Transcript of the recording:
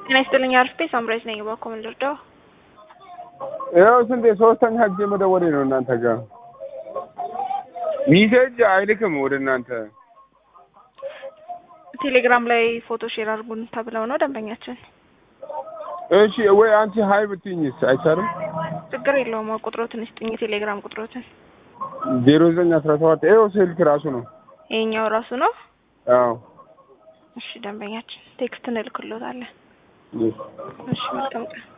ጤና ይስጥልኝ አርፌ ሳምራይዝ ነኝ። እባክዎ ምን ልርዳው? ያው ስንቴ ሶስተኛ ጊዜ መደወሌ ነው እናንተ ጋር ሚሴጅ አይልክም ወደ እናንተ ቴሌግራም ላይ ፎቶ ሼር አድርጉን ተብለው ነው ደንበኛችን። እሺ ወይ አንቺ ሀይ ብትይኝስ አይቻልም? ችግር የለውም። ቁጥሮትን ስጥኝ፣ የቴሌግራም ቁጥሮትን። ዜሮ ዘጠኝ አስራ ሰባት ይኸው ስልክ ራሱ ነው። ይሄኛው ራሱ ነው። አዎ እሺ ደንበኛችን ቴክስት እንልክሎታለን። እሺ መልካም ቀን።